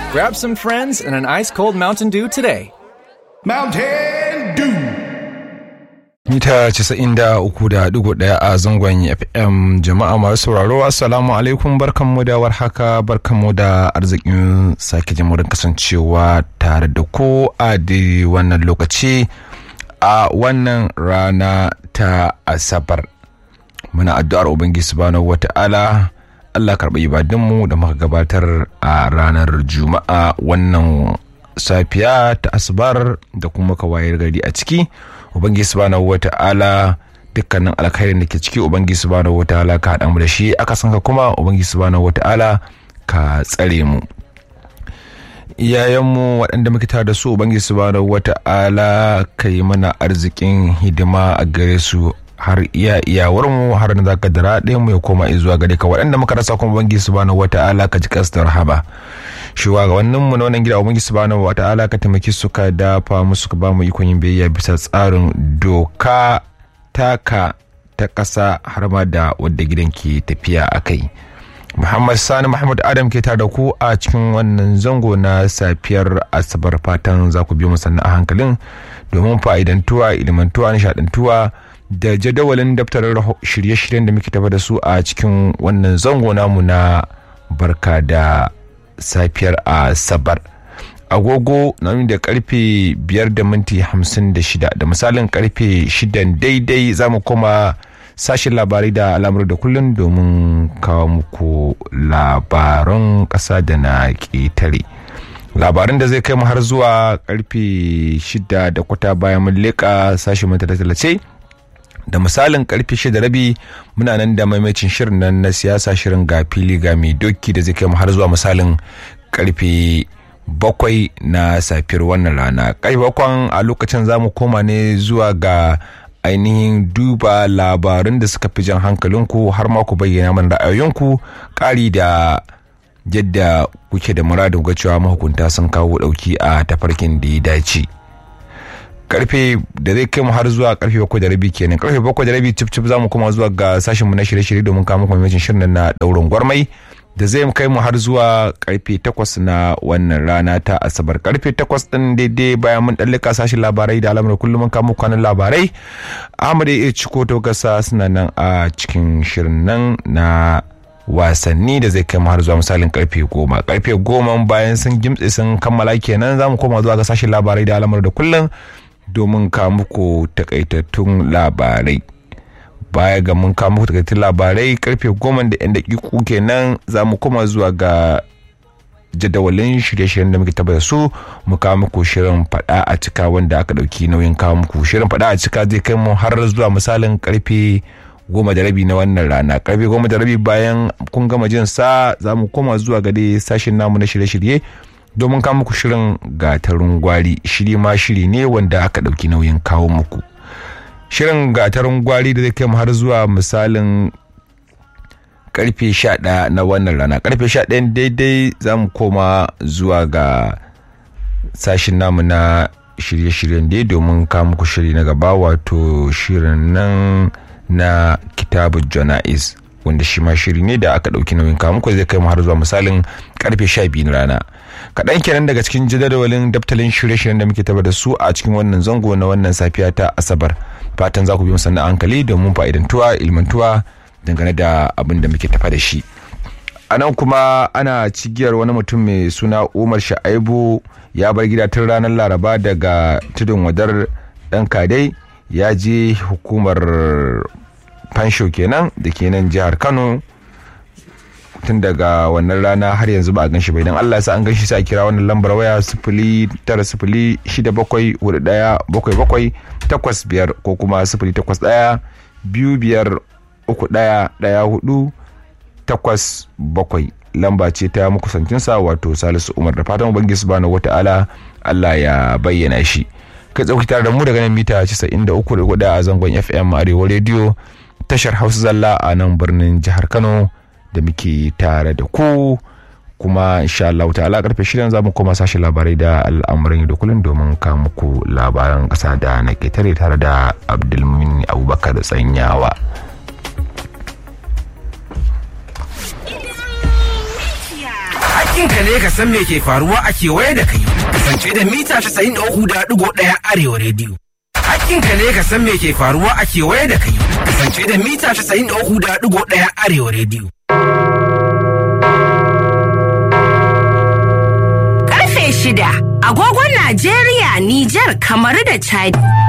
Grab some friends and an ice cold Mountain Dew today. Mountain Dew. mita 93.1 a zangon fm jama'a masu sauraro assalamu alaikum barkanmu da warhaka barkanmu da arzikin sake jimurin kasancewa tare da ko a da wannan lokaci a wannan rana ta asabar muna addu'ar ubangiji subhanahu wata'ala allah karɓi ibadunmu da muka gabatar a ranar juma'a wannan safiya ta asabar da kuma ka wayar gari a ciki ubangiji subhanahu wata'ala dukkanin alkhairin da ke ciki ubangiji subhanahu wata'ala ka haɗa mu da shi aka san ka kuma ubangiji subhanahu wata'ala ka tsare mu iyayenmu waɗanda muke tare da su ubangiji subhanahu wata'ala ka yi mana arzikin hidima a gare su har iya iyawar mu har na zaka dara ɗaya mu ya koma zuwa gare ka waɗanda muka rasa kuma ubangiji subhanahu wata'ala ka ji kasar rahama shugabannin mu na wannan gida ubangiji subhanahu wata'ala ka taimaki su ka dafa musu ka ba mu ikon yin biyayya bisa tsarin doka taka ta ƙasa har ma da wadda gidan ke tafiya a kai muhammad sani muhammad adam ke tare da ku a cikin wannan zango na safiyar asabar fatan za ku biyo mu sannan a hankalin domin fa'idantuwa ilimantuwa nishadantuwa da jadawalin daftarin shirye-shiryen da muke tafa da su a cikin wannan zango namu na barka da safiyar asabar agogo na da karfe biyar da minti hamsin da shida da misalin karfe shidan daidai za mu koma sashen labarai da al'amur da kullum domin kawo muku labaran ƙasa da na ƙetare labaran da zai kai mu har zuwa karfe shida da kwata bayan mun leƙa sashen tallace da misalin karfe shida rabi muna nan da maimacin shirin nan na siyasa shirin ga fili ga mai doki da zai kai mu har zuwa misalin karfe bakwai na safiyar wannan rana karfe bakwan a lokacin za mu koma ne zuwa ga ainihin duba labarun da suka fi jan hankalinku har ma ku bayyana mana ra'ayoyinku ƙari da yadda kuke da muradin ga cewa mahukunta sun kawo ɗauki a tafarkin da ya dace. karfe da zai kai mu har zuwa karfe bakwai da rabi kenan karfe bakwai da rabi cif cif za mu koma zuwa ga sashen mu na shirye-shirye domin kawo muku mamacin shirin na daurin gwarmai da zai kai mu har zuwa karfe takwas na wannan rana ta asabar karfe takwas din daidai bayan mun ɗallika sashen labarai da alamar kullum mun kawo kwanan labarai ahmad ya ciko to gasa suna nan a cikin shirin nan na wasanni da zai kai mu har zuwa misalin karfe goma karfe goma bayan sun gimtse sun kammala kenan za mu koma zuwa ga sashen labarai da alamar da kullum domin ka muku takaitattun labarai baya ga mun kawo muku takaitattun labarai karfe goma da yan dakiku kenan za mu koma zuwa ga jadawalin shirye-shiryen da muke tabbata su mu kawo muku shirin fada a cika wanda aka dauki nauyin kawo muku shirin fada a cika zai kai mu har zuwa misalin karfe goma da rabi na wannan rana karfe goma da rabi bayan kun gama jin sa za mu koma zuwa ga dai sashen namu na shirye-shirye domin kawo muku shirin gatarin gwari shiri ma shiri ne wanda aka ɗauki nauyin kawo muku shirin gatarin gwari da zai kai mu har zuwa misalin karfe 11 na wannan rana karfe 11 daidai za mu koma zuwa ga sashin namu na shirye-shiryen dai domin kawo muku shiri na gaba wato shirin nan na kitabun jana'iz wanda shi ma shiri ne da aka ɗauki nauyin kawo muku zai kai mu har zuwa misalin karfe 12 na rana kaɗan kenan daga cikin jadawalin daftalin shirye-shiryen da muke tabar da su a cikin wannan zango na wannan safiya ta asabar fatan za ku bi musanna hankali domin fa'idantuwa ilmantuwa dangane da abin da muke tafa da shi a nan kuma ana cigiyar wani mutum mai suna umar sha'aibu ya bar gida tun ranar laraba daga tudun wadar dan kadai ya je hukumar fansho kenan da ke nan jihar kano tun daga wannan rana har yanzu ba a gan shi ba idan Allah ya sa an gan shi sai a kira wannan lambar waya sifili tara sifili shida bakwai hudu daya bakwai bakwai takwas biyar ko kuma sifili takwas daya biyu biyar uku daya daya hudu takwas bakwai lamba ce ta makusancinsa wato salisu umar da fatan ubangiji subhanahu wata'ala Allah ya bayyana shi kai tsauki tare da mu daga nan mita 93.4 a zangon FM Arewa Radio tashar Hausa Zalla a nan birnin jihar Kano da muke tare da ku kuma insha Allah ta'ala karfe shirin za mu koma sashi labarai da al'amuran da kullum domin ka muku labaran kasa da na ketare tare da Abdulmumin Abubakar Tsanyawa. Hakkinka ne ka san me ke faruwa a kewaye da kai. Kasance da mita 93.1 Arewa rediyo. Hakkinka ne ka san me ke faruwa a kewaye da kai. Kasance da mita 93.1 Arewa rediyo. Karfe shida, agogon Najeriya, Nijar, kamar da Chadi.